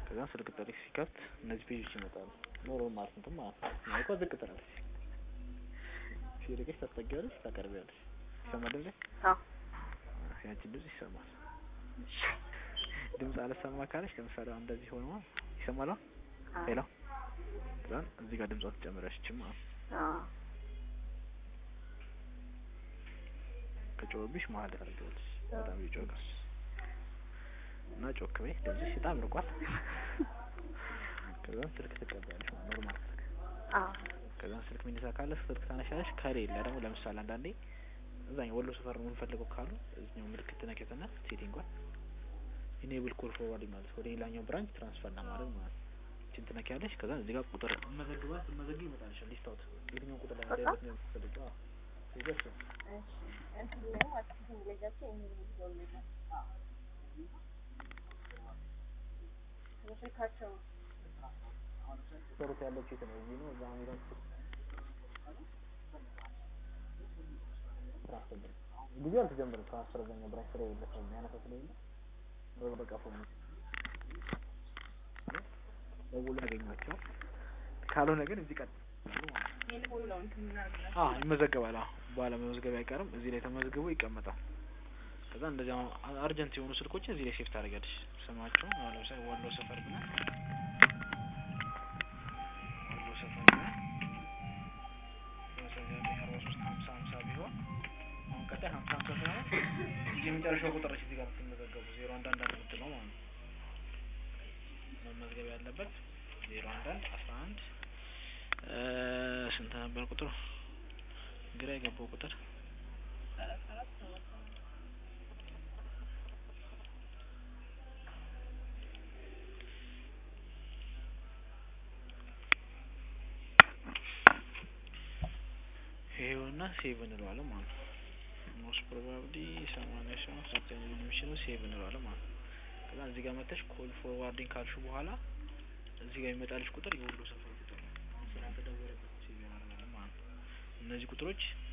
ከዛ ስልክ ጥሪ ሲከፍት እነዚህ ፔጆች ይመጣሉ። ኖሮ ማለት እንትን ማለት ነው። ማይኳ ዝቅ ትላለች። ሲርቅሽ ታስጠጊያለሽ፣ ታቀርቢያለሽ። ይሰማል ድምጼ? አዎ ያንቺን ድምጽ ይሰማል። ድምጽ አልሰማ ካለሽ ለምሳሌ አሁን እንደዚህ ሆኖ ይሰማል። አሁን አዎ ሄሎ ከዛ እዚህ ጋር ድምጿ ትጨምሪያለሽ እቺ ማለት ነው። አዎ ከጮህብሽ መሀል ታደርጊዋለሽ። በጣም ይጮሃል እና ጮክ በይ ድምፅሽ በጣም ርቋል። ከዛ ስልክ ትቀበያለሽ ማለት ኖርማል ስልክ አዎ ከዛ ስልክ ሚነሳ ካለ ስልክ ታነሻለሽ። ከሌለ ደግሞ ለምሳሌ አንዳንዴ እዛኛው ወሎ ሰፈር ነው የምንፈልገው ካሉ እዚኛው ምልክት ትነኪያትና ሴቲንጓን ኢኔብል ኮል ፎርዋርድ ማለት ወደ ሌላኛው ብራንች ትራንስፈር ለማድረግ ማለት ነው። እቺን ትነኪያለሽ። ከዛ እዚህ ጋር ቁጥር መዘግባት መዘግብ ይመጣልሻል። ሊስት አውት የትኛውን ቁጥር ላይ በቃ? እንዳይበት ነው የምትፈልጊው? አዎ ይገርም እንትን ላይ ማለት ነው እንግሊዛቸው የሚይዘው ነገር ስልካቸው ሰሩት ያለችው የት ነው? እዚህ ነው እዛ ሄዳችሁ ትራንስፈር ጊዜ አልተጀመረም። ትራንስፈር እዛኛው ብራንች ስለሌለ ሰው የሚያነሳ ስለሌለ ወይ በቃ ፎን ደውሎ ያገኟቸው ካልሆነ ግን እዚህ ቀጥ ቴሌፎን ነው እንትን ምናምን አዎ ይመዘገባል። አዎ በኋላ መመዝገብ አይቀርም። እዚህ ላይ ተመዝግቦ ይቀመጣል። ከዛ እንደዚህ አሁን አርጀንት የሆኑ ስልኮችን እዚህ ላይ ሴፍ ታደርጊያለሽ። ስማቸውን አሁን ለምሳሌ ወሎ ሰፈር ብለን ወሎ ሰፈር ብለን ለምሳሌ ዘጠኝ አርባ ሶስት ሀምሳ ሀምሳ ቢሆን አሁን ቀጣይ ሀምሳ ሀምሳ ሲሆን የመጨረሻው ቁጥር ነች እዚህ ጋር የምትመዘገቡ ዜሮ አንድ አንድ አንድ የምትለው ማለት ነው። መመዝገብ ያለበት ዜሮ አንድ አንድ አስራ አንድ ስንት ነበር ቁጥሩ? ግራ የገባው ቁጥር ይሄውና ሴቭ እንለዋለን ማለት ነው። ሞስት ፕሮባብሊ ሰማንያ ሲሆን ሶስተኛ ሊሆን የሚችለው ሴቭ እንለዋለን ማለት ነው። ከዛ እዚህ ጋር መተሽ ኮል ፎርዋርዲንግ ካልሹ በኋላ እዚህ ጋር የሚመጣልሽ ቁጥር የወሎ ሰፈር ቁጥር ነው። ስላልተደወለበት ሴቭ እናደርጋለን ማለት ነው። እነዚህ ቁጥሮች